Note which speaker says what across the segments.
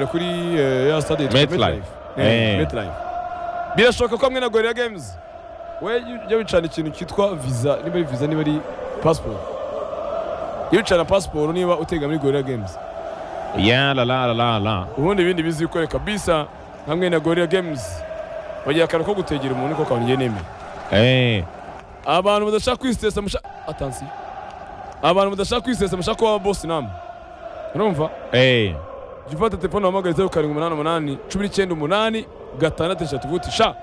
Speaker 1: kuri ya stade yitwa
Speaker 2: Metlife. Eh.
Speaker 1: Metlife birashoboka ko hamwe na Gorilla Games we jya wicana ikintu cyitwa visa niba ari visa niba ari passport jya wicana passport niba utega muri Gorilla Games
Speaker 2: Ya la la la la la.
Speaker 1: ubundi ibindi bizikwereka bisa hamwe na Gorilla Games bagira akantu ko gutegera umuntu ko kabangiye n'imwe
Speaker 2: Eh.
Speaker 1: abantu badashaka kwisesa musha atansi abantu badashaka kwisesa mushaka kuba boss namwe urumva
Speaker 2: Eh.
Speaker 1: jya ufata telefone wahamagara zeru karindwi umunani umunani cumi n'icyenda umunani gatandatu eshatu uvuti sha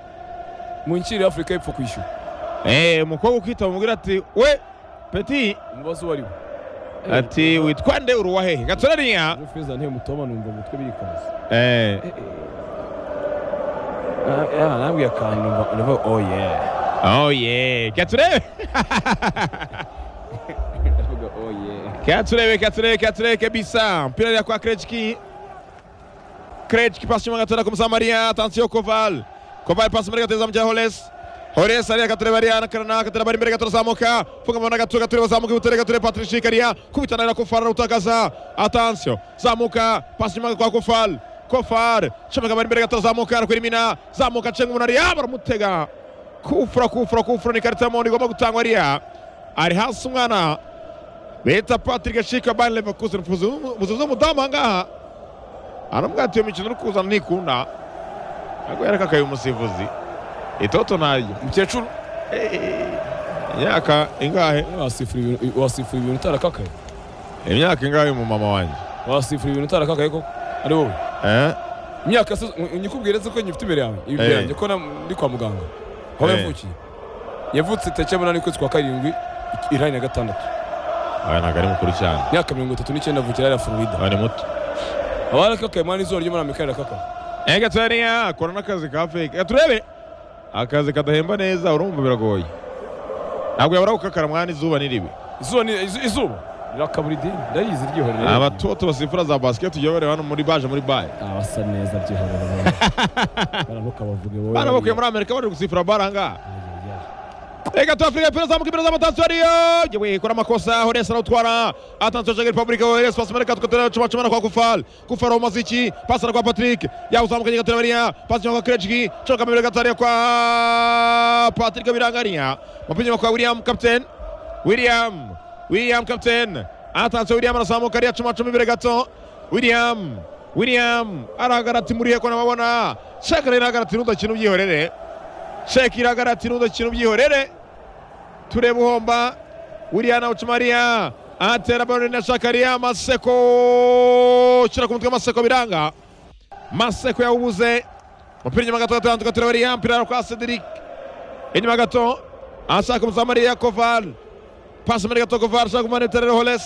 Speaker 1: munshyirire afurika y'epfo kwishyura
Speaker 2: Eh, umukobwa ukitaba umubwira ati we peti
Speaker 1: umubazo uwo ari we
Speaker 2: ati witwa nde uruwa hehe gatorariya
Speaker 1: ejo feza ntewe mutoba numva umutwe birikaza
Speaker 2: eh
Speaker 1: nabwiye akantu numva numva oh yeah
Speaker 2: oh yeah katurebe
Speaker 1: ndavuga oh yeah
Speaker 2: katurebe katurebe katurebe kabisa mpira ya kwa krechki krechki pasi mwanga tena kumsamaria attention koval koval pasi mwanga tena mja holes Holes aria katurebe aria nakarana katura bari mbere gatura zamuka funga mwana gatura gatura zamuka utere gatura patrishi karia kubitana na kofar utakaza attention zamuka pasi mwanga kwa kofal kofar chomeka bari mbere gatura zamuka kurimina zamuka chenga munaria baramutega kufura kufura kufura ni karita y'umuhondo igomba gutangwa ariya ari hasi umwana bita patrick ashika bani leverkusen muzuze umudamu ahangaha aramubwatiye umukino uri kuzana ntikunda ntabwo yarakakaye umusifuzi itoto naryo
Speaker 1: mukecuru
Speaker 2: imyaka ingahe
Speaker 1: wasifura ibintu wasifura ibintu utarakakaye
Speaker 2: imyaka ingahe mu mama wanjye
Speaker 1: wasifura ibintu utarakakaye koko ari wowe
Speaker 2: Eh?
Speaker 1: imyaka se nyikubwire se ko nyifite imbere yawe imbere
Speaker 2: Eh.
Speaker 1: yanjye ko na- ndi kwa muganga aho
Speaker 2: Eh.
Speaker 1: yavukiye yavutse tariki ya munani ukwezi kwa karindwi irani na gatandatu
Speaker 2: aya ntabwo ari mukuru cyane
Speaker 1: imyaka mirongo itatu n'icyenda avukira hariya florida
Speaker 2: aba ni muto
Speaker 1: abarakakaye mwana izuba ryo muri amerika rirakakaye
Speaker 2: ega turiya kora n'akazi ka fake Reka turebe akazi kadahemba neza urumva biragoye ntabwo yabura gukakara mwana izuba n'iribi
Speaker 1: izuba ni izu- izuba rirakabura idini ndayizi ryihorewe
Speaker 2: abatoto basifura za basket ujya bareba hano muri baje muri baye
Speaker 1: abasa neza ryihorewe baramuka bavuge wowe
Speaker 2: bana bakuye muri amerika bari gusifura bare ahangaha Reka tu Afrika pira zamuka imbere z'amatansiyo ariyo yewe ikora amakosa Hones arawutwara atansiyo Jaguar Republic Hones pasi muri Katwa tera cuma cuma kwa Kufal Kufal wa Maziki pasi na kwa Patrick yawuzamuka nyega terabaria pasi nyuma kwa Krejki coka mbere gataria kwa Patrick birangaria mapinyo kwa William captain William William captain atansiyo William arazamuka ariya cuma cuma imbere gato William William arahagara ati murihe ko nababona Shakira irahagara ati nudakina ubyihorere sheki iragara ati nudakina ubyihorere tureba uhomba wiliyana ucumariya atera baro na shakariya maseko ushyira ku mutwe maseko biranga maseko yawubuze umupira inyuma gato gatandatu gatureba ariya mpira ari kwa cedric inyuma gato ashaka umuzamariya koval pasi muri gato koval ashaka kumaneterera holes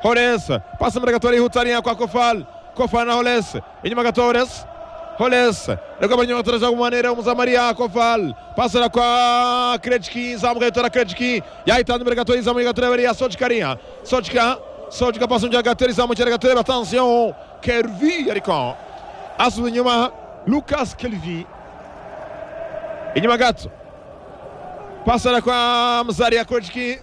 Speaker 2: holes pasi muri gato arihuta ariya kwa koval koval na holes inyuma gato holes Holes reka banyuma turaja kumanera umuzamariya Koval pasera kwa Krejki zamuka yitora Krejki yahitana imbere gato izamuye gato rebariya Sochkaria Sochka Sochka pasa umujya gato izamukira gato reba attention Kelvi ariko asubiye inyuma Lucas Kelvi inyuma gato pasera kwa Mzaria Krejki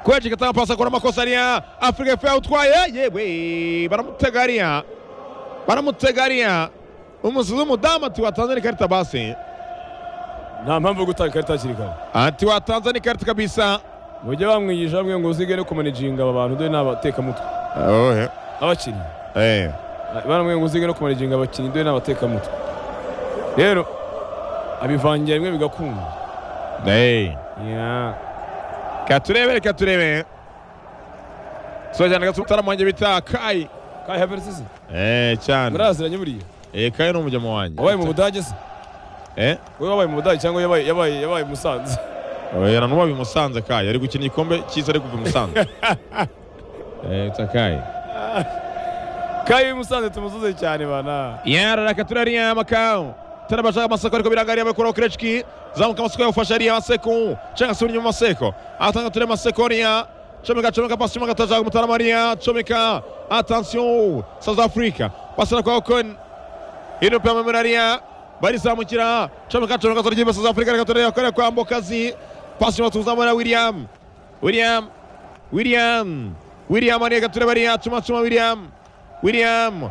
Speaker 2: Krejki atanga pasa akora amakosa ariya Afrika y'Epfo yawutwaye yewe baramutega ariya baramutegariya umusizi w'umudamu ati watanze n'ikarita basi
Speaker 1: nta mpamvu yo gutanga ikarita hakiri kare
Speaker 2: ati watanze n'ikarita kabisa
Speaker 1: mujye bamwigisha bamwe ngo uzige no kumanaginga aba bantu dore ni abatekamutwe abakinnyi baramwe ngo uzige no kumanaginga abakinnyi dore ni abatekamutwe rero abivangira rimwe bigakunda Yeah.
Speaker 2: katurebe reka turebe sojyana gasutaramu wanjye bita kayi
Speaker 1: Kai Havertz se
Speaker 2: cyane
Speaker 1: muraziranye buriya
Speaker 2: kayi ni umujyamo wanjye
Speaker 1: wabaye mu Budage se
Speaker 2: Eh,
Speaker 1: wowe wabaye mu Budage cyangwa yabaye yabaye yabaye i Musanze
Speaker 2: oya, na n'uwabi musanze kayi ari gukina igikombe cyiza ari kuva i musanze Eh, bita kayi
Speaker 1: Kai i Musanze tumusuze cyane bana
Speaker 2: yararaka turariya makawu tarabashaka amaseko ariko birangariye abakuraho kerechiki zamuka amaseko yawufashe ariya maseko cenga asubira inyuma maseko atanga ture maseko ariya comeka comeka pasi inyuma gatajaga umutarama ariya comeka atansiyo south africa pasana kwa okon ino pia mamera ariya barizamukira comeka comeka zorgiba south africa ariko turariya kariya kwa mbokazi pasi inyuma tuzamura william william william william ariya gatureba ariya cuma cuma william william